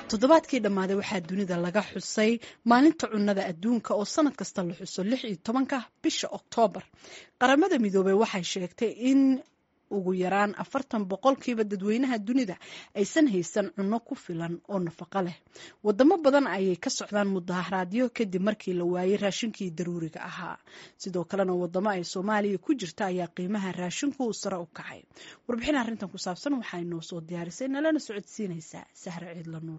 toddobaadkii dhammaaday waxaa dunida laga xusay maalinta cunnada adduunka oo sanad kasta la xuso lix iyo tobanka bisha oktoobar qaramada midoobey waxay sheegtay in ugu yaraan afartan boqolkiiba dadweynaha dunida aysan haysan cunno ku filan oo nafaqo leh wadamo badan ayay ka socdaan mudaharaadyo kadib markii la waayey raashinkii daruuriga ahaa sidoo kalena wadamo ay soomaaliya ku jirta ayaa qiimaha raashinku sare u kacay warbixin arrintan ku saabsan waxaa inoo soo diyaarisay nalana socodsiinaysaa sahre ciidla nuur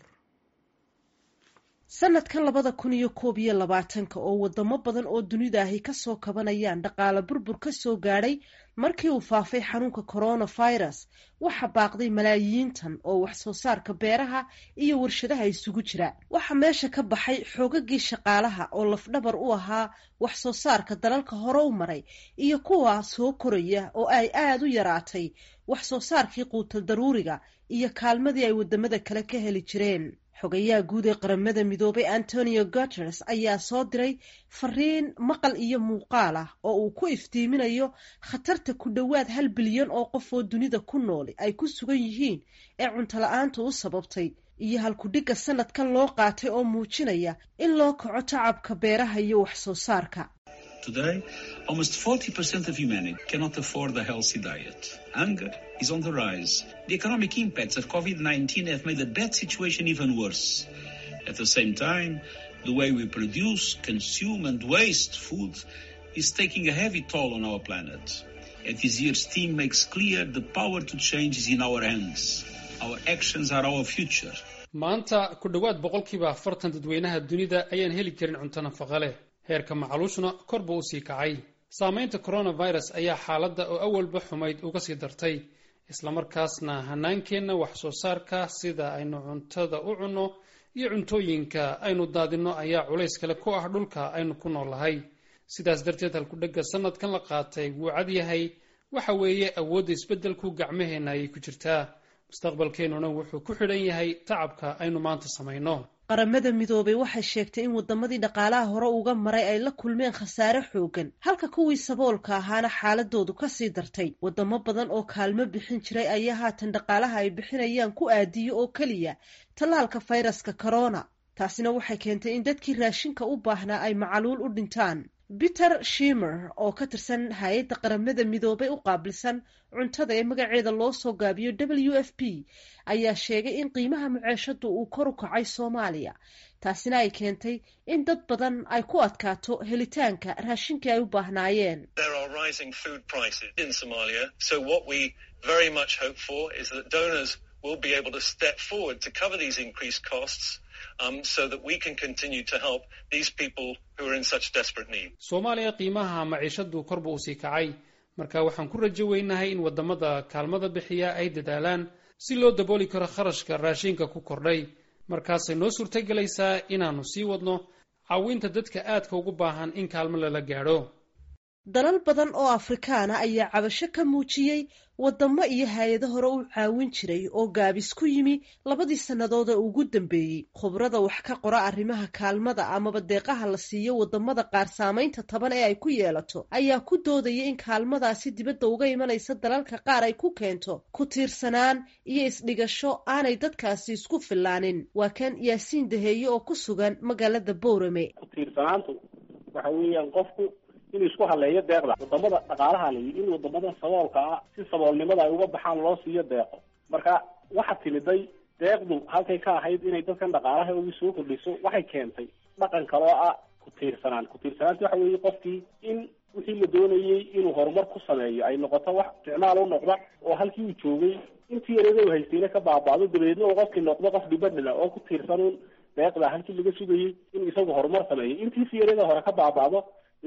sanadkan labada kun iyo koob iyo labaatanka oo wadamo badan oo dunida ahi kasoo kabanayaan dhaqaale burbur ka soo gaadhay markii uu faafay xanuunka coronavirus waxa baaqday malaayiintan oo wax soo saarka beeraha iyo warshadaha isugu jira waxaa meesha ka baxay xoogagii shaqaalaha oo lafdhabar u ahaa wax soo saarka dalalka hore u maray iyo kuwa soo koraya oo ay aada u yaraatay wax soo saarkii quutal daruuriga iyo kaalmadii ay wadamada kale ka heli jireen xogayaha guud ee qaramada midoobay antonio guteres ayaa soo diray fariin maqal iyo muuqaal ah oo uu ku iftiiminayo khatarta ku dhowaad hal bilyan oo qof oo dunida ku nool ay ku sugan yihiin ee cunto la-aantu u sababtay iyo halkudhigga sanadkan loo qaatay oo muujinaya in loo kaco tacabka beeraha iyo wax soo saarka Today, almost 40% of humanity cannot afford a healthy diet. Hunger is on the rise. The economic impacts of COVID-19 have made the bad situation even worse. At the same time, the way we produce, consume and waste food is taking a heavy toll on our planet. At this year's theme makes clear the power to change is in our hands. Our actions are our future. maanta ku dhowaad boqolkiiba afartan dadweynaha dunida ayaan heli karin cunto nafaqa leh heerka macaluushna kor buu usii kacay saamaynta coronavirus ayaa xaaladda oo awalba xumayd uga sii dartay islamarkaasna hanaankeenna wax soo saarka sida aynu cuntada u cunno iyo cuntooyinka aynu daadinno ayaa culays kale ku ah dhulka aynu ku noolahay sidaas darteed halkudhegga sanadkan la qaatay wuu cad yahay waxa weeye awoodda isbeddelku gacmaheenna ayay ku jirtaa mustaqbalkeennuna wuxuu ku xidhan yahay tacabka aynu maanta samayno qaramada midoobay waxay sheegtay in wadamadii dhaqaalaha hore uga maray ay la kulmeen khasaare xoogan halka kuwii saboolka ahaana xaaladoodu kasii dartay wadamo badan oo kaalmo bixin jiray ayaa haatan dhaqaalaha ay bixinayaan ku aadiyo oo keliya tallaalka fayraska corona taasina waxay keentay in dadkii raashinka u baahnaa ay macaluul u dhintaan peter shimer oo ka tirsan hay-adda qaramada midoobay u qaabilsan cuntada ee magaceeda loo soo gaabiyo w f p ayaa sheegay in qiimaha muceeshadu uu kor u kacay soomaaliya taasina ay keentay in dad badan ay ku adkaato helitaanka raashinkii ay u baahnaayeen soomaaliya qiimaha maciishadu korba usii kacay marka waxaan ku rajo weynahay in wadamada kaalmada bixiya ay dadaalaan si loo dabooli karo kharashka raashinka ku kordhay markaasay noo suurtagelaysaa inaannu sii wadno caawinta dadka aadka ugu baahan in kaalmo lala gaadho dalal badan oo afrikaana ayaa cabasho ka muujiyey wadamo iyo hay-ado hore u caawin jiray oo gaabis ku yimi labadii sannadood ee ugu dambeeyey khubrada wax ka qora arrimaha kaalmada amaba deeqaha la siiyo wadamada qaar saamaynta taban ee ay ku yeelato ayaa ku doodaya in kaalmadaasi dibadda uga imanaysa dalalka qaar ay ku keento ku tiirsanaan iyo isdhigasho aanay dadkaasi isku filaanin waa kan yaasiin daheeye oo ku sugan magaalada boorame kutiirsanaantu waxa weeyaan qofku inuu isku haleeyo deeqda wadamada dhaqaalaha layi in wadamada saboolka ah si saboolnimada ay uga baxaan loo siiyo deeqo marka waxa timiday deeqdu halkay ka ahayd inay dadkan dhaqaalaha ugu soo kordhiso waxay keentay dhaqan kaloo ah ku-tiirsanaan ku-tiirsanaanta waxa weeye qofkii in wixii la doonayey inuu horumar ku sameeyo ay noqoto wax isticmaal u noqda oo halkii uu joogay intii yareeda u haystayna ka baabaado dabeedna uu qofkii noqdo qof dhibadhila oo ku tiirsanuun deeqda halkii laga sugayey inuu isagu horumar sameeyo intiisi yareeda hore ka baabaado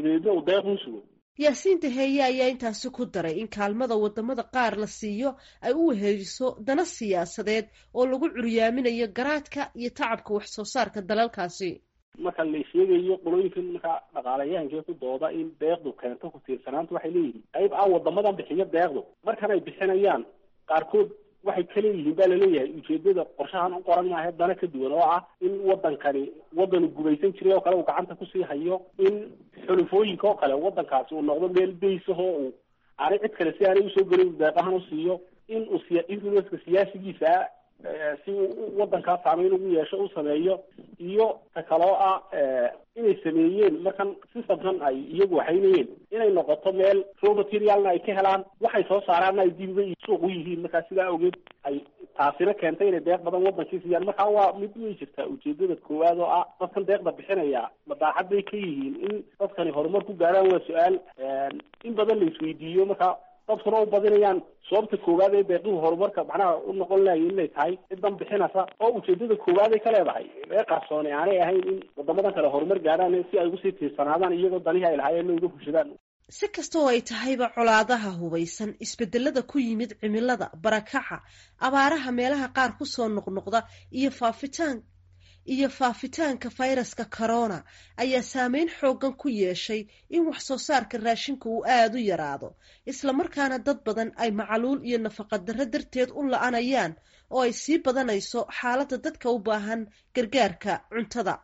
yaasiin daheeye ayaa intaasi ku daray in kaalmada wadamada qaar la siiyo ay u weheliso dana siyaasadeed oo lagu curyaaminayo garaadka iyo tacabka wax soo saarka dalalkaasi marka la sheegayo qolooyinkan markaa dhaqaalayahankee ku dooda in deeqdu keento ku tiirsanaanta waxay leeyihiin qayb ah wadamadan bixiyo deeqdu markan ay bixinayaan qaarkood waxay ka leeyihiin baa laleeyahay ujeedada qorshahan u qoran maaha dana ka duwan oo ah in wadankani wadanu gumaysan jiray oo kale uu gacanta kusii hayo in xulufooyinka oo kale wadankaasi uu noqdo meel baysahoo uu aanay cid kale si aanay usoo gelin deeqahan u siiyo in uu siya influenceka siyaasigiisa si wadankaa saameyn ugu yeesho u sameeyo iyo ta kaloo ah inay sameeyeen markan systemkan ay iyagu waxaynayeen inay noqoto meel raw materialna ay ka helaan waxay soo saaraanna ay dib uga suuq u yihiin markaa sidaa awgeed ay taasina keentay inay deeq badan wadankii siiyaan markaa waa mid way jirtaa ujeedada koowaad oo ah dadkan deeqda bixinaya madaaxad bay ka yihiin in dadkani horumar ku gaaraan waa su-aal in badan la isweydiiyo markaa dadkuna u badinayaan sababta koowaad ee deeqihu horumarka macnaha u noqon lahay inay tahay cidan bixinaysa oo ujeedada koowaad ay ka leedahay ee qarsoone aanay ahayn in wadamadan kale horumar gaaraan si ay ugusii tiirsanaadaan iyagoo danihii ay lahaayeen uga fushadaan si kasta oo ay tahayba colaadaha hubaysan isbedelada ku yimid cimilada barakaca abaaraha meelaha qaar kusoo noqnoqda iyo faafitaan iyo faafitaanka fayraska corona ayaa saameyn xoogan ku yeeshay in wax soo saarka raashinka uu aada u yaraado islamarkaana dad badan ay macaluul iyo nafaqadarro darteed u la-anayaan oo ay sii badanayso xaaladda dadka u baahan gargaarka cuntada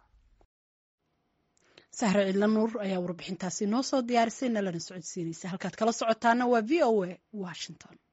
sahre cidla nuur ayaa warbixintaasi noo soo diyaarisay nalana socodsiinaysa halkaad kala socotaana waa v o a washington